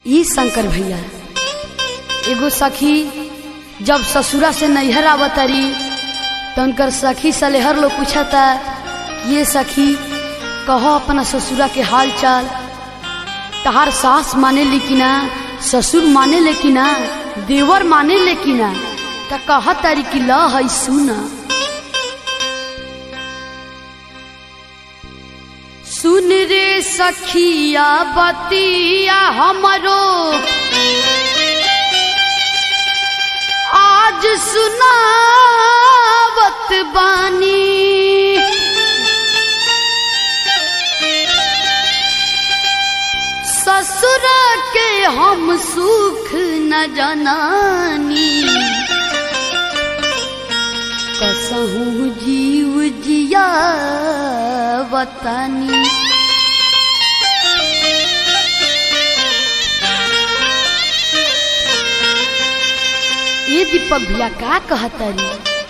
ई शंकर भैया एगो सखी जब ससुरा से नैहर आवतरी तो उनकर सखी सलेहर लोग पूछता ये सखी कहो अपना ससुरा के हाल चाल तहार सास माने ले कि ना ससुर माने ले कि ना देवर माने ले कि ना त कह तारी कि ल है सुना सुन रे सखिया बतिया हमरो आज सुनावत बानी ससुर के हम सुख न जनानी कसहू जीव जिया वतनी ये दीपक भैया का कहतरी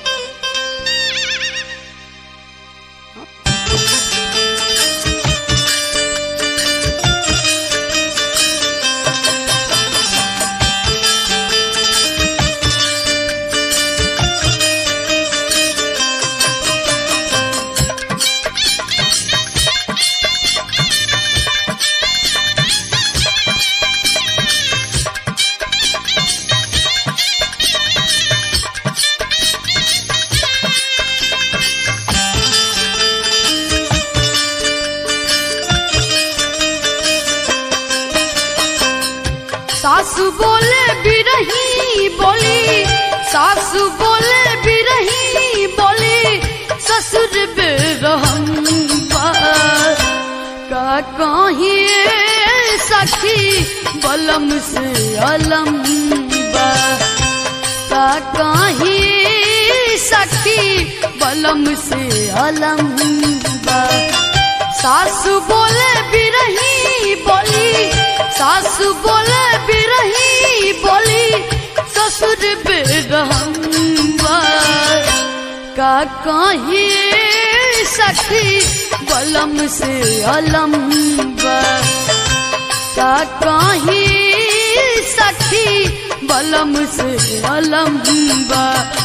सासु बोले बिरही बोली सासु बोले बिरही बोली ससुर बेरहम बा। का कहिए सखी बलम से अलम बा। का कहिए सखी बलम से अलम बा। सासु बोले बिरही बोली सासु बोले बिरही बोली ससुर बेरहम्बा का कहिए सखी बलम से अलम्बा का कहिए सखी बलम से अलम्बा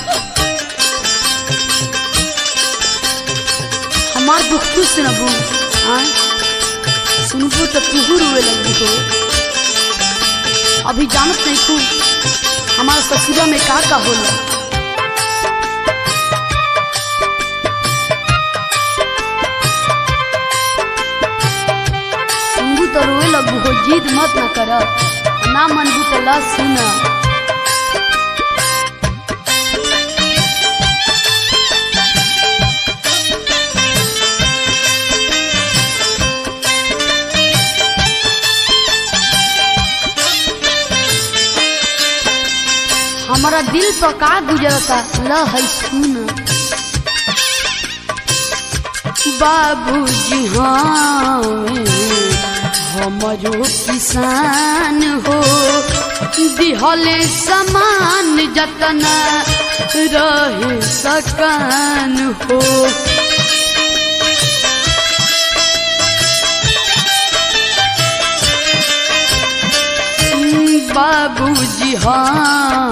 हमार दुख तू सुनबू हाँ सुनबू तो तुहू रोए लगी हो अभी जानत नहीं तू हमारे ससुरा में का का होला सुनबू तो रोए लगू हो जिद मत न कर ना मनबू तो ला सुना हमारा दिल पर का गुजरता ल है सुन बाबूजी हाँ हमरो किसान हो दिहले समान जतना रहे सकान हो बाबूजी हाँ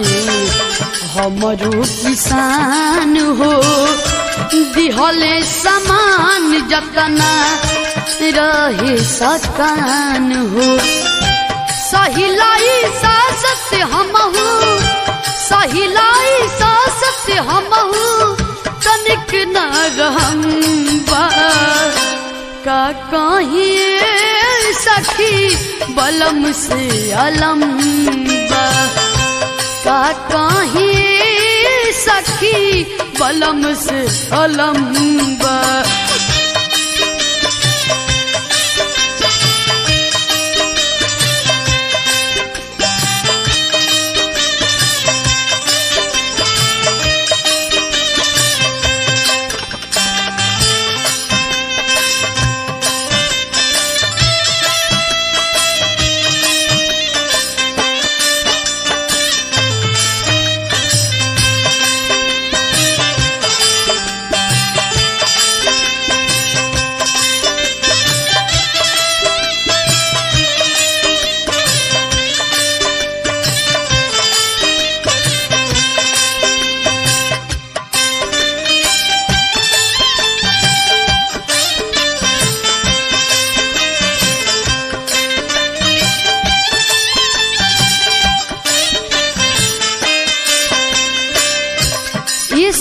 हमरो किसान हो दिहले समान जतना रहे सकान हो सहिलाई सासत हमहू सहिलाई सासत हमहू तनिक न रहम्बा का कहिए सखी बलम से अलम्बा का कहिए सखी बलम से अलम्बा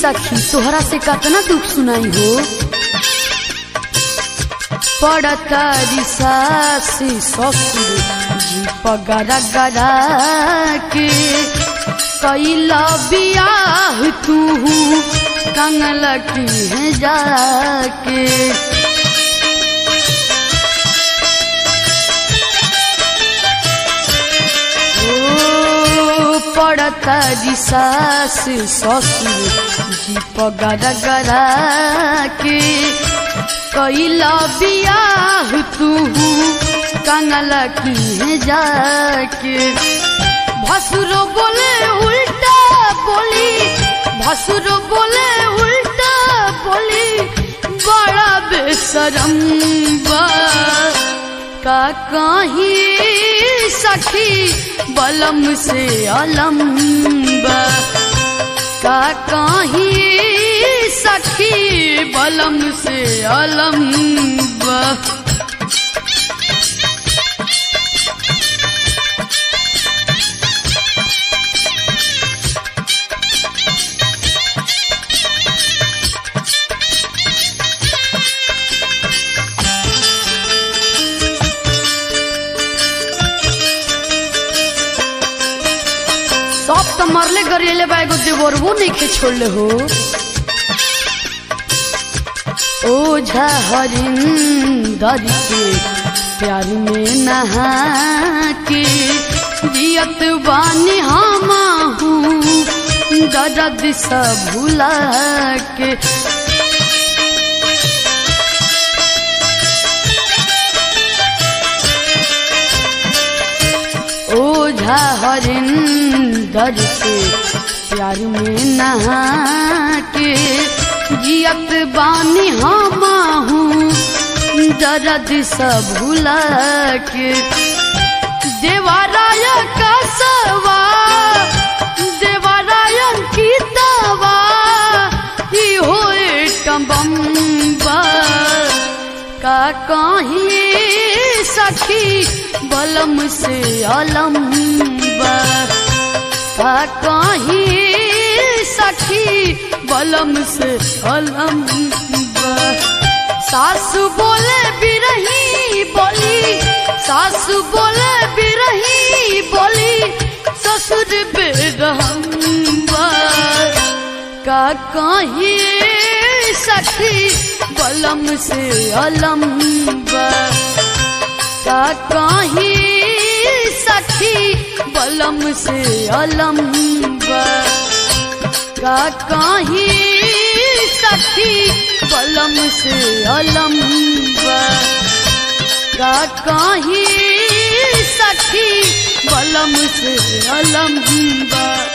सखी तोहरा से कतना दुख सुनाई हो पड़ता सास ससुर जी पगरा गरा के कैला बियाह तू कंगल की है जाके ओ पड़ता सास ससुर जी पगरा गरा के कैला बियाह तू कंगल की है जाके भसुरो बोले उल्टा बोली भसुरो बोले उल्टा बोली बड़ा बेसरम बा का कहीं सखी बलम से अलम बा का कहीं सखी बलम से अलम बा सब तो मरले गरिएले बा एगो देवरबो नहीं के छोड़ले हो ओझा हरिंदर के प्यार में नहा के जियत बानी हम हूँ दर्द सब भुला के ओझा हरिंदर के प्यार में नहा के जियत बानी हम हूँ दर्द सब भुला के देवाराय का सवा देवाराय की दवा ही होए टम्बम्बा का कहीं सखी बलम से अलम बा का कहीं सखी बलम से अलम बा सासु बोले बिरही बोली सासु बोले बिरही बोली ससुर बेरहम बा का कहीं सखी बलम से अलम बा का कहीं सखी बलम से अलम बा का कहीं सखी बलम से अलम बा का कहीं सखी बलम से अलम बा